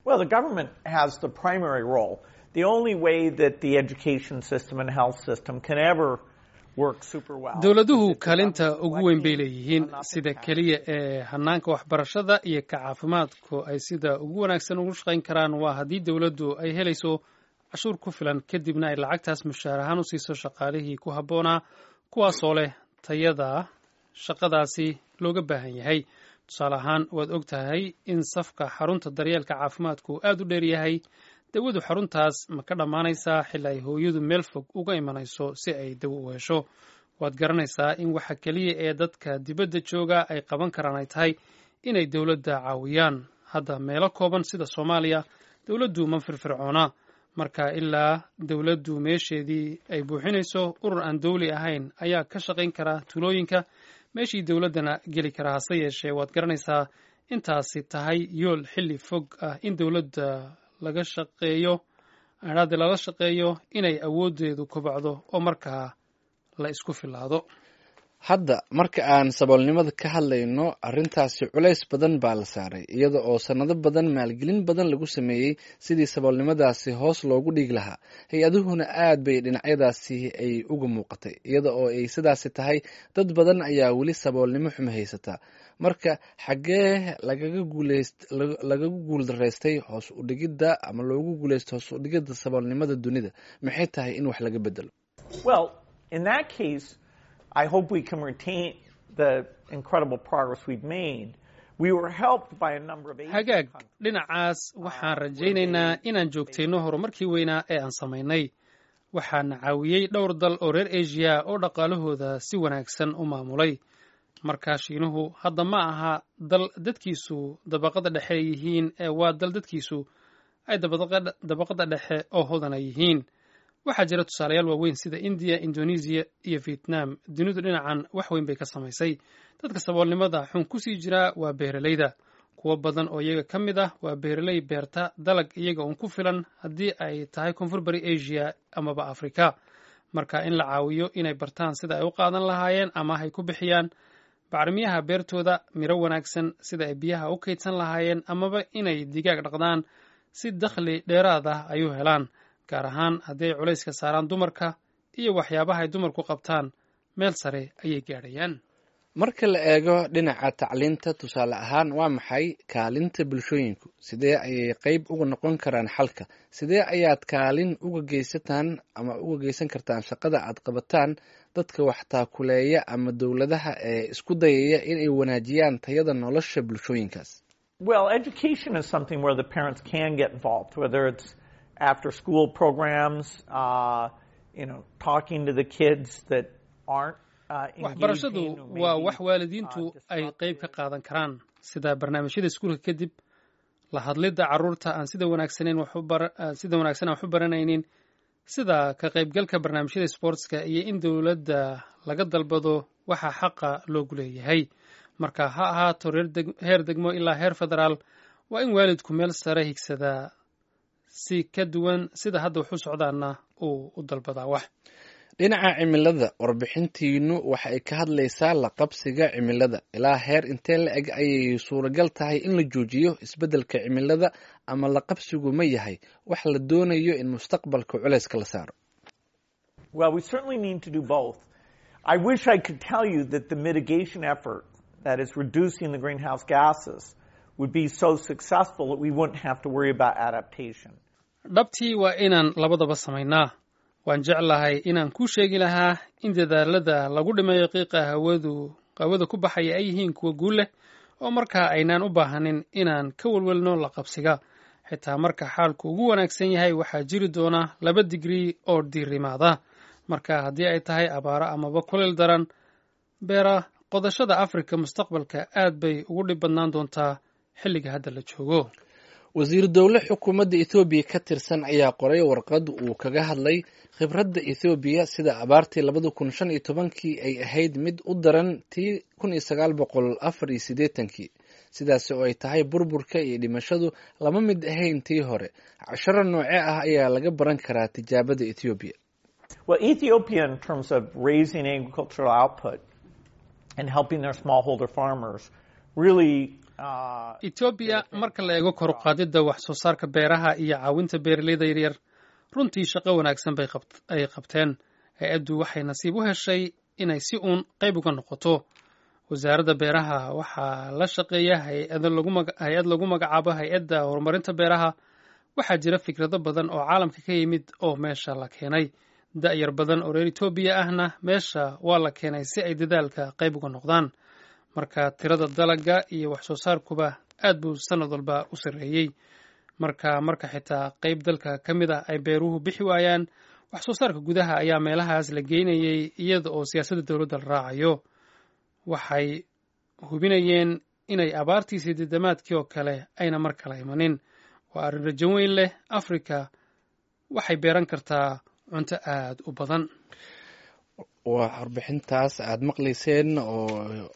Well, the government has the primary role. The only way that the education system and health system can ever work super well. dowladuhu kaalinta ugu weyn bay leeyihiin sida keliya ee hanaanka waxbarashada iyo ka caafimaadku ay sida ugu wanaagsan ugu shaqayn karaan waa haddii dowladdu ay helayso cashuur ku filan kadibna ay lacagtaas mushaar ahaan u siiso shaqaalihii ku habboonaa kuwaasoo leh tayada shaqadaasi looga baahan yahay tusaale ahaan waad og tahay in safka xarunta daryeelka caafimaadku aad u dheer yahay dawadu xaruntaas ma ka dhammaanaysaa xili ay hooyadu meel fog uga imanayso si ay dawo u hesho waad garanaysaa in waxa keliya ee dadka dibadda jooga ay qaban karaan ay tahay inay dowladda caawiyaan hadda meelo kooban sida soomaaliya dowladdu ma firfircoona marka ilaa dowladdu meesheedii ay buuxinayso urur aan dowli ahayn ayaa ka shaqayn kara tuulooyinka meeshii dowladdana geli kara hase yeeshee waad garanaysaa intaasi tahay yool xilli fog ah in dowladda laga shaqeeyo adhaade lala shaqeeyo inay awooddeedu kobacdo oo markaa la isku filaado hadda marka aan saboolnimada ka hadlayno arrintaasi culays badan baa la saaray iyada oo sannado badan maalgelin badan lagu sameeyey sidii saboolnimadaasi hoos loogu dhigi lahaa hay-aduhuna aad bay dhinacyadaasi ay uga muuqatay iyada oo ay sidaasi tahay dad badan ayaa weli saboolnimo xumo haysataa marka xaggee lagaga guuldaraystay hoos udhigidda ama loogu guulaysto hoos udhigidda saboolnimada dunida maxay tahay in wax laga bedelo Well, in that case, I hope we can retain the incredible progress we've made. We were helped by a number of Asian hagaag countries. dhinacaas waxaan rajaynaynaa inaan joogtayno horumarkii weynaa ee aan samaynay waxaana caawiyey dhowr dal oo reer asia oo dhaqaalahooda si wanaagsan u maamulay markaa shiinuhu hadda ma aha dal dadkiisu dabaqada dhexe yihiin ee waa dal dadkiisu ay dabaqa- dabaqada dhexe oo hodana yihiin waxaa jira tusaalayaal waaweyn sida indiya indonesiya iyo vietnam dunidu dhinacan wax weyn bay ka samaysay dadka saboolnimada xun kusii jiraa waa beeralayda kuwo badan oo iyaga ka mid ah waa beeraley beerta dalag iyaga uun ku filan haddii ay tahay koonfur bari asia amaba afrika marka in la caawiyo inay bartaan sida ay u qaadan lahaayeen ama ay ku bixiyaan bacrimiyaha beertooda miro wanaagsan sida ay biyaha u kaydsan lahaayeen amaba inay digaag dhaqdaan si dakhli dheeraad ah ay u helaan gaar ahaan haddii ay culayska saaraan dumarka iyo waxyaabaha ay dumarku qabtaan meel sare ayay gaadhayaan marka la eego dhinaca tacliinta tusaale ahaan waa maxay kaalinta bulshooyinku sidee ayay qeyb uga noqon karaan xalka sidee ayaad kaalin uga geysataan ama uga geysan kartaan shaqada aad qabataan dadka wax taakuleeya ama dowladaha ee isku dayaya inay wanaajiyaan tayada nolosha bulshooyinkaas Well, education is something where the parents can get involved, whether it's after school programs, uh, you know, talking to the kids that aren't uh, waxbarashadu engaging or waa maybe, wax waalidiintu uh, ay qeyb ka qaadan karaan sida barnaamijyada iskuulka kadib la hadlidda carruurta aan sida wanaagsaneyn wax u bara- aan sida wanaagsan aan wax u baranaynin sida ka qaybgalka barnaamijyada sportska iyo in dowladda laga dalbado waxa xaqa loogu leeyahay marka ha ahaato reer deg- heer degmo ilaa heer federaal waa in waalidku meel sare higsadaa si ka duwan sida hadda wax u socdaana uu u dalbadaa wax dhinaca cimilada warbixintiinu waxa ay ka hadlaysaa la qabsiga cimilada ilaa heer intee la eg ayay suuragal tahay in la joojiyo isbeddelka cimilada ama la qabsigu ma yahay wax la doonayo in mustaqbalka culayska la saaro Well, we certainly need to do both. I wish I could tell you that the mitigation effort, that is reducing the greenhouse gases, would be so successful that we wouldn't have to worry about adaptation. dhabtii waa inaan labadaba samaynaa waan jeclahay inaan kuu sheegi lahaa in dadaalada lagu dhimayo qiiqa hawadu hawada ku baxaya ay yihiin kuwa guul leh oo markaa aynaan u baahanin inaan ka welwelno la qabsiga xitaa marka xaalku ugu wanaagsan yahay waxaa jiri doona laba digrii oo diirimaada marka haddii ay tahay abaaro amaba kuleyl daran beera qodashada afrika mustaqbalka aad bay ugu dhib badnaan doontaa xilliga hadda la joogo wasiir dowle xukuumadda ethoobiya ka tirsan ayaa qoray warqad uu kaga hadlay khibradda ethoobiya sida abaartii labada kun shan iyo tobankii ay ahayd mid u daran tii kun iyo sagaal boqol afar iyo siddeetankii sidaas oo ay tahay burburka iyo dhimashadu lama mid ahayn tii hore casharo nooce ah ayaa laga baran karaa tijaabada ethoobiya Well, Ethiopia, in terms of raising agricultural output and helping their smallholder farmers, really etoobiya marka la eego kor u qaadidda wax soo saarka beeraha iyo caawinta beeraleyda yaryar runtii shaqo wanaagsan bay ay qabteen hay-addu waxay nasiib u heshay inay si uun qayb uga noqoto wasaaradda beeraha waxaa la shaqeeya hay-ad lagu magacaabo hay-adda horumarinta beeraha waxaa jira fikrado badan oo caalamka ka yimid oo meesha la keenay da'yar badan oo reer etoobiya ahna meesha waa la keenay si ay dadaalka qayb uga noqdaan marka tirada dalagga iyo wax soo saarkuba aad buu sanad walba u sarreeyey marka marka xitaa qayb dalka ka mid ah ay beeruhu bixi waayaan wax soo saarka gudaha ayaa meelahaas la geynayay iyada oo siyaasadda dowladda la raacayo waxay hubinayeen inay abaartii sideedamaadkii oo kale ayna mar kale imanin waa arrin rajo weyn leh afrika waxay beeran kartaa cunto aada u badan waa warbixintaas aada maqlayseen oo